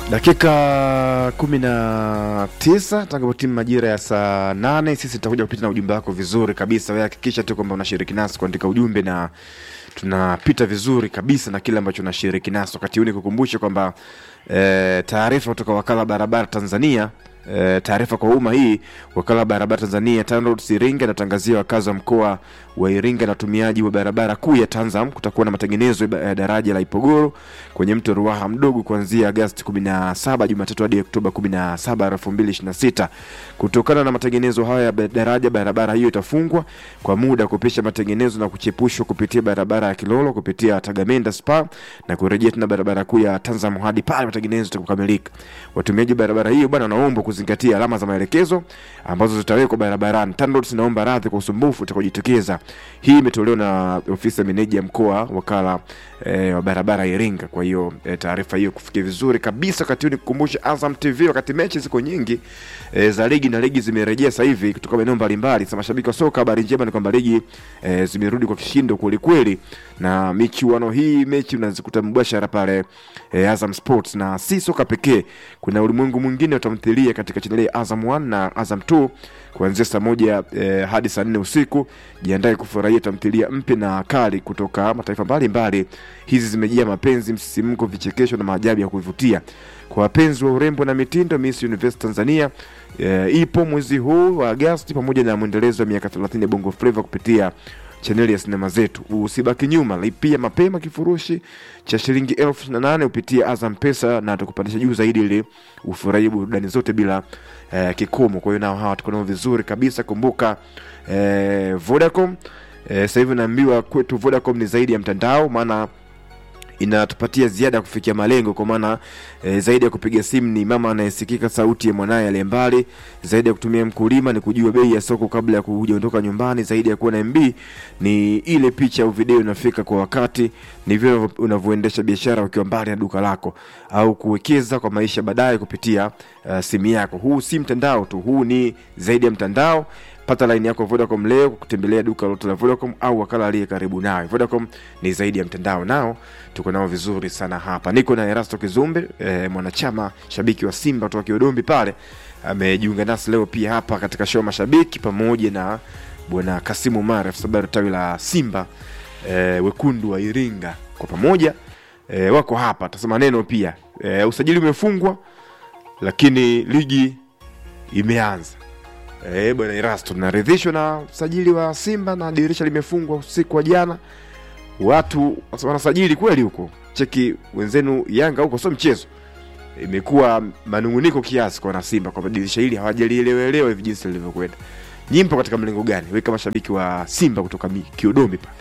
dakika kumi na tisa tangu timu majira ya saa nane sisi tutakuja kupita na ujumbe wako vizuri kabisa wewe hakikisha tu kwamba unashiriki nasi kuandika ujumbe na tunapita vizuri kabisa na kile ambacho unashiriki nasi wakati huu nikukumbushe kwamba e, taarifa kutoka wakala wa barabara tanzania E, taarifa kwa umma hii wakala wa barabara tanzania TANROADS iringa inatangazia wakazi wa mkoa wa iringa na watumiaji wa barabara kuu ya tanzam kutakuwa na matengenezo ya daraja la ipogoro kwenye mto ruaha mdogo kuanzia agasti 17 jumatatu hadi oktoba 17 2026 kutokana na matengenezo haya ya daraja barabara hiyo itafungwa kwa muda kupisha matengenezo na kuchepushwa kupitia barabara ya kilolo kupitia tagamenda spa na kurejea tena barabara kuu ya tanzam hadi pale matengenezo itakapokamilika watumiaji barabara hiyo bwana wanaombwa kuzingatia alama za maelekezo ambazo zitawekwa barabarani. TANROADS inaomba radhi kwa usumbufu utakaojitokeza. Hii imetolewa na ofisi ya meneja mkoa wakala e, wa barabara Iringa. Kwa hiyo e, taarifa hiyo kufikia vizuri kabisa. Wakati huu nikukumbusha Azam TV, wakati mechi ziko nyingi e, za ligi na ligi zimerejea sasa hivi kutoka maeneo mbalimbali. Sasa mashabiki wa soka, habari njema ni kwamba ligi e, zimerudi kwa kishindo kweli kweli, na michuano hii mechi unazikuta mubashara pale e, Azam Sports, na si soka pekee, kuna ulimwengu mwingine wa tamthilia katika chaneli ya Azam 1 na Azam 2 kuanzia saa moja eh, hadi saa nne usiku. Jiandae kufurahia tamthilia mpya na kali kutoka mataifa mbalimbali. Hizi zimejaa mapenzi, msisimko, vichekesho na maajabu ya kuvutia. Kwa wapenzi wa urembo na mitindo, Miss Universe Tanzania eh, ipo mwezi huu wa Agosti pamoja na mwendelezo wa miaka 30 ya Bongo Flava kupitia chaneli ya sinema zetu. Usibaki nyuma, lipia mapema kifurushi cha shilingi elfu ishirini na nane upitia Azam Pesa na tukupandisha juu zaidi ili ufurahie burudani zote bila eh, kikomo. Kwa hiyo nao hawa tuko nao vizuri kabisa. Kumbuka eh, Vodacom eh, sasa hivi naambiwa kwetu Vodacom ni zaidi ya mtandao, maana inatupatia ziada ya kufikia malengo kwa maana e, zaidi ya kupiga simu ni mama anayesikika sauti ya mwanaye aliye mbali. Zaidi ya kutumia mkulima ni kujua bei ya soko kabla ya kuondoka nyumbani. Zaidi ya kuwa na MB ni ile picha au video inafika kwa wakati. Ni vile unavyoendesha biashara ukiwa mbali na duka lako au kuwekeza kwa maisha baadaye kupitia uh, simu yako. Huu si mtandao tu, huu ni zaidi ya mtandao. Pata laini yako Vodacom leo kwa kutembelea duka lote la Vodacom au wakala aliye karibu nawe. Vodacom ni zaidi ya mtandao, nao tuko nao vizuri sana hapa. Niko na Erasto Kizumbe e, mwanachama shabiki wa Simba kutoka Kiodombi pale, amejiunga nasi leo pia hapa katika show mashabiki, pamoja na bwana Kasimu Mara afisa habari tawi la Simba e, wekundu wa Iringa, kwa pamoja e, wako hapa, tasema neno pia e, usajili umefungwa lakini ligi imeanza. Eh, bwana Erasto, tunaridhishwa na usajili wa Simba na dirisha limefungwa usiku wa jana. Watu wanasajili kweli huko, cheki wenzenu Yanga huko, sio mchezo. Imekuwa manunguniko kiasi kwa wana Simba kwamba dirisha hili hawajalielewelewa hivi jinsi lilivyokwenda. Nyimpo katika mlengo gani? Wewe kama shabiki wa Simba kutoka Kiodombi pa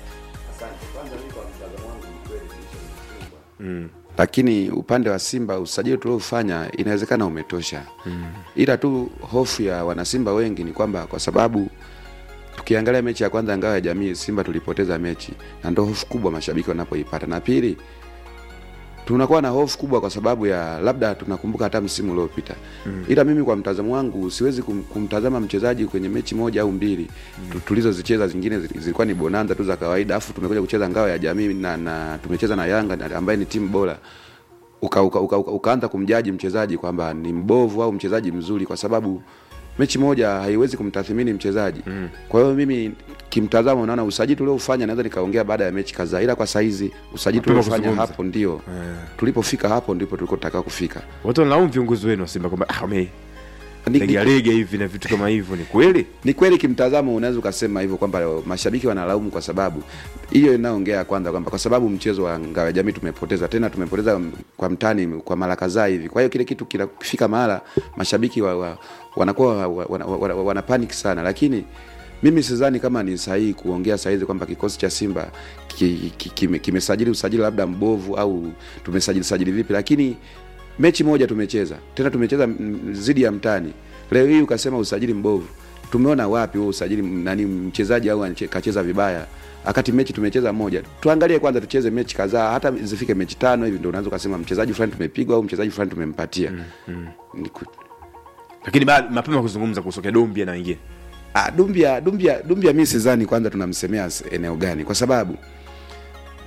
mm lakini upande wa Simba usajili tuliofanya inawezekana umetosha mm. ila tu hofu ya wanasimba wengi ni kwamba kwa sababu tukiangalia mechi ya kwanza ngao ya jamii Simba tulipoteza mechi, na ndo hofu kubwa mashabiki wanapoipata, na pili tunakuwa na hofu kubwa kwa sababu ya labda tunakumbuka hata msimu uliopita mm. ila mimi kwa mtazamo wangu siwezi kum, kumtazama mchezaji kwenye mechi moja au mbili mm. tulizozicheza zingine zilikuwa ni bonanza tu za kawaida, afu tumekuja kucheza ngao ya jamii na, na tumecheza na Yanga ambaye ni timu bora uka, uka, uka, uka, ukaanza kumjaji mchezaji kwamba ni mbovu au mchezaji mzuri, kwa sababu mechi moja haiwezi kumtathmini mchezaji mm. kwa hiyo mimi kimtazamo naona usajili tuliofanya naweza nikaongea baada ya mechi kadhaa, ila kwa saizi usajili tuliofanya hapo ndio yeah. tulipofika hapo ndipo tulikotaka kufika. Watu wanalaumu viongozi wenu wa Simba kwamba ah, wame legalega hivi na vitu kama hivyo. Ni kweli, ni kweli, kimtazamo unaweza ukasema hivyo kwamba mashabiki wanalaumu kwa sababu hiyo inaongea kwanza kwamba kwa sababu mchezo wa ngao ya jamii tumepoteza tena, tumepoteza kwa mtani kwa mara kadhaa hivi. Kwa hiyo kile kitu kinafika mahala mashabiki wa, wa, wanakuwa wa, wa, wa, wa, wa, wana panic sana, lakini mimi sidhani kama ni sahihi kuongea sahizi kwamba kikosi cha Simba kimesajili ki, ki, ki usajili labda mbovu au tumesajili sajili vipi, lakini mechi moja tumecheza tena, tumecheza zidi ya mtani. Leo hii ukasema usajili mbovu, tumeona wapi huo usajili? Nani mchezaji au kacheza vibaya? Akati mechi tumecheza moja. Tuangalie kwanza, tucheze mechi kadhaa, hata zifike mechi tano hivi, ndio unaweza ukasema mchezaji fulani tumepigwa au mchezaji fulani tumempatia. mm, mm. Lakini mapema kuzungumza kuhusu Dombia na wengine Ah, Dumbia Dumbia Dumbia, mimi sidhani kwanza tunamsemea eneo gani, kwa sababu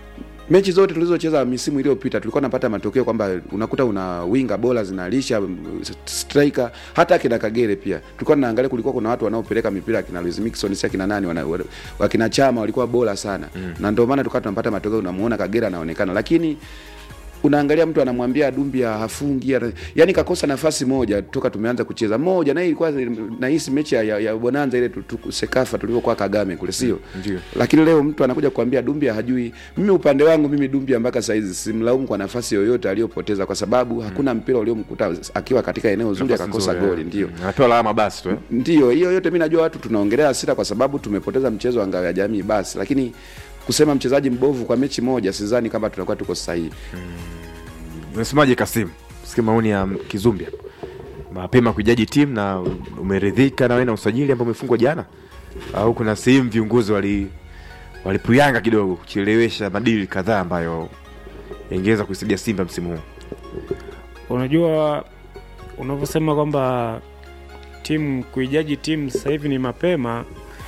mechi zote tulizocheza misimu iliyopita tulikuwa napata matokeo kwamba unakuta una winga bora zinalisha mm, striker hata akina Kagere pia tulikuwa tunaangalia, kulikuwa kuna watu wanaopeleka mipira akina Luis Mixon si akina nani wana, wana- wakina Chama walikuwa bora sana mm. na ndio maana tulikuwa tunapata matokeo, unamuona Kagere anaonekana, lakini unaangalia mtu anamwambia Dumbia hafungi, ana- yani kakosa nafasi moja toka tumeanza kucheza moja, na hii ilikuwa nahisi mechi ya, ya, ya Bonanza ile tu- tu- Sekafa tulivyokuwa Kagame kule, sio ndio. lakini leo mtu anakuja kuambia Dumbia hajui. Mimi upande wangu mimi Dumbia mpaka saizi simlaumu kwa nafasi yoyote aliyopoteza, kwa sababu hakuna mpira uliomkuta akiwa katika eneo zuri Nafasi akakosa nzuri, goli. eh. Ndio Mm, anapewa alama basi tu eh. ndio hiyo yote, mi najua watu tunaongelea hasira kwa sababu tumepoteza mchezo wa ngao ya jamii basi, lakini kusema mchezaji mbovu kwa mechi moja, sidhani kama tunakuwa tuko sahihi. Unasemaje Kasim? Sikia maoni ya Kizumbia. Mapema kujaji timu na umeridhika na wewe na usajili ambao umefungwa jana, au kuna sehemu viongozi wali walipuyanga kidogo kuchelewesha madili kadhaa ambayo yangeweza kuisaidia Simba msimu huu? Unajua, unavyosema kwamba timu kuijaji timu sasa hivi ni mapema.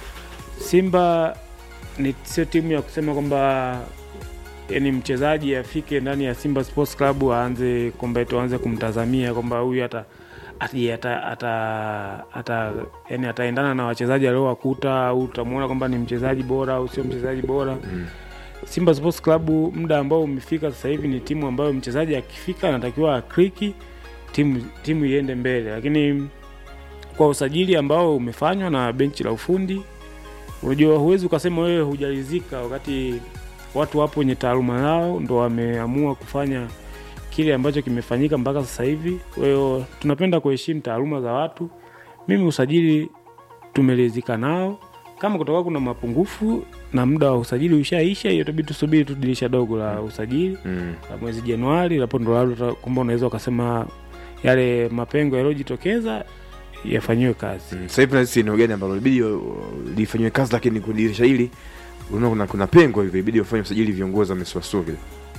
Simba ni sio timu ya kusema kwamba yani mchezaji afike ndani ya Simba Sports Club aanze kwamba tuanze kumtazamia kwamba huyu hata ati- ata, ata, ata, yani ataendana na wachezaji aliowakuta au utamwona kwamba ni mchezaji bora au sio mchezaji bora Mm. Simba Sports Club muda ambao umefika sasa hivi ni timu ambayo mchezaji akifika anatakiwa akriki timu, timu iende mbele, lakini kwa usajili ambao umefanywa na benchi la ufundi, unajua huwezi ukasema wewe hujalizika wakati watu wapo wenye taaluma yao ndo wameamua kufanya kile ambacho kimefanyika mpaka sasa hivi. Kwa hiyo tunapenda kuheshimu taaluma za watu. Mimi usajili tumelizika nao, kama kutoka kuna mapungufu na muda wa usajili ushaisha, hiyo itabidi tusubiri tu dirisha dogo la usajili Mm. la mwezi Januari, hapo ndo labda kwamba unaweza ukasema yale mapengo yaliyojitokeza yafanyiwe kazi. Mm. Sasa hivi nahisi eneo gani ambalo ilibidi uh, lifanyiwe kazi, lakini kwenye dirisha hili unaona kuna, kuna pengo hivi, ibidi wafanye usajili, viongozi wamesuasua vile.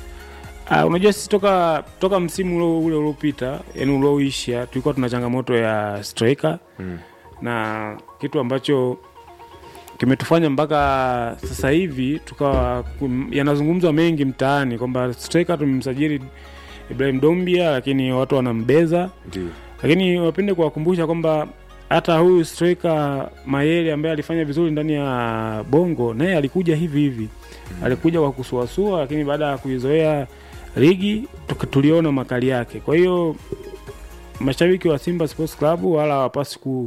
Uh, unajua sisi toka toka msimu ule ule uliopita, yani ulioisha, tulikuwa tuna changamoto ya striker Mm. na kitu ambacho kimetufanya mpaka sasa hivi tukawa kum- yanazungumzwa mengi mtaani kwamba striker tumemsajili Ibrahim Dombia, lakini watu wanambeza Ndio. lakini wapende kuwakumbusha kwamba hata huyu striker Mayele ambaye alifanya vizuri ndani ya Bongo naye alikuja hivi hivi mm. alikuja kwa kusuasua, lakini baada ya kuizoea ligi tuka- tuliona makali yake. Kwa hiyo mashabiki wa Simba Sports Club wala hawapasi ku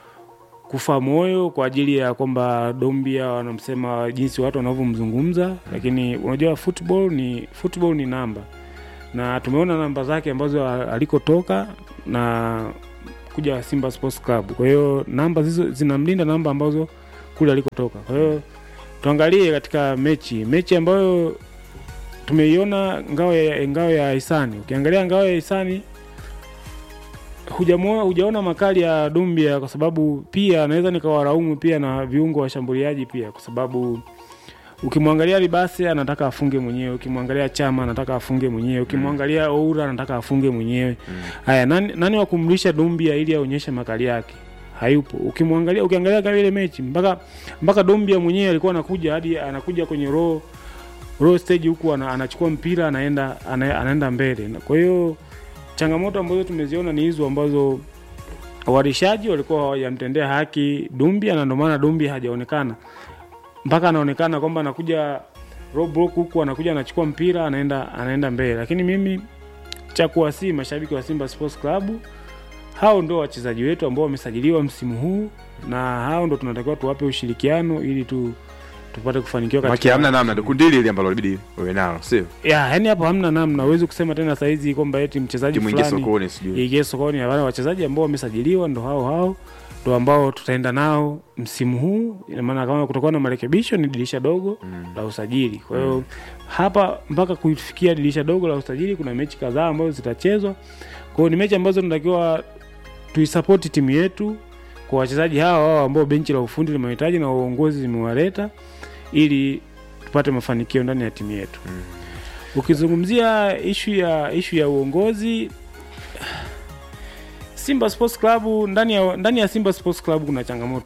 kufa moyo kwa ajili ya kwamba Dombia wanamsema jinsi watu wanavyomzungumza, lakini unajua football ni football ni namba, na tumeona namba zake ambazo a- alikotoka na kuja Simba Sports Club. Kwa hiyo namba hizo zinamlinda namba ambazo kule alikotoka. Kwa hiyo tuangalie katika mechi mechi ambayo tumeiona ngao ya ngao ya Hisani. Ukiangalia ngao ya Hisani hujamuona hujaona makali ya Dumbia kwa sababu pia naweza nikawaraumu pia na viungo washambuliaji pia kwa sababu ukimwangalia Libase anataka afunge mwenyewe, ukimwangalia Chama anataka afunge mwenyewe, ukimwangalia Oura anataka afunge mwenyewe. Haya, nani, nani wa kumlisha Dumbia ili aonyeshe makali yake? Hayupo. Ukimwangalia ukiangalia kama ile mechi mpaka mpaka Dumbia mwenyewe alikuwa anakuja hadi anakuja kwenye row row stage huku ana, anachukua mpira anaenda ana, anaenda mbele. Na Kwa hiyo changamoto ambazo tumeziona ni hizo ambazo warishaji walikuwa hawajamtendea haki Dumbia na ndio maana Dumbia hajaonekana mpaka anaonekana kwamba anakuja row block huku anakuja anachukua mpira anaenda anaenda mbele, lakini mimi cha kuwasii mashabiki wa Simba Sports Club, hao ndo wachezaji wetu ambao wamesajiliwa msimu huu, na hao ndo tunatakiwa tuwape ushirikiano ili tu tupate kufanikiwa Maki katika hamna namna, ndio kundi hili hili ambalo ilibidi uwe nalo, sio ya yani, hapo hamna namna. Huwezi kusema tena saizi kwamba eti mchezaji timu ingie fulani sokoni, sijui ingie sokoni. Hapana, wachezaji ambao wamesajiliwa ndo hao hao ndo ambao tutaenda nao msimu huu. Ina maana kama kutakuwa na marekebisho, ni dirisha dogo la usajili. Kwa hiyo hapa mpaka kufikia dirisha dogo la usajili, kuna mechi kadhaa ambazo zitachezwa. Kwa hiyo ni mechi ambazo tunatakiwa tuisapoti timu yetu kwa wachezaji hawa hao ambao benchi la ufundi limehitaji na uongozi zimewaleta ili tupate mafanikio ndani ya timu yetu. Ukizungumzia ishu ya ishu ya uongozi Simba Sports Club ndani ya ndani ya Simba Sports Club kuna changamoto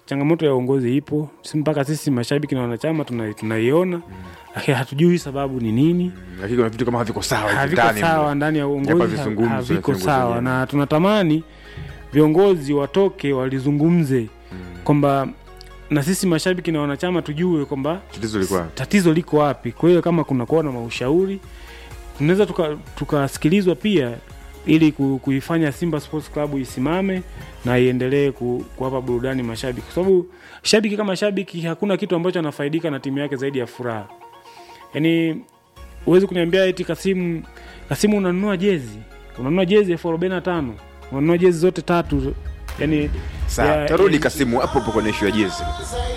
changamoto ya uongozi ipo si mpaka sisi mashabiki na wanachama tuna- tunaiona lakini hatujui sababu ni nini lakini kuna vitu kama haviko sawa hivi haviko ndani sawa mle. ndani ya Hapa uongozi ha- vizungumzo, haviko vizungumzo sawa vyenyewe. na tunatamani viongozi watoke walizungumze kwamba na sisi mashabiki na wanachama tujue kwamba tatizo lilikuwa tatizo liko wapi kwa hiyo kama kuna kuwa na maushauri tunaweza tuka- tukasikilizwa pia ili ku, kuifanya simba sports club isimame na iendelee ku, kuwapa burudani mashabiki kwa sababu shabiki kama shabiki hakuna kitu ambacho anafaidika na timu yake zaidi ya furaha yaani huwezi kuniambia eti kasimu kasimu unanunua jezi unanunua jezi elfu arobaini na tano unanunua jezi zote tatu yani sawa ya- tarudi ya- kasimu hapo hapo kwenye ishu ya jezi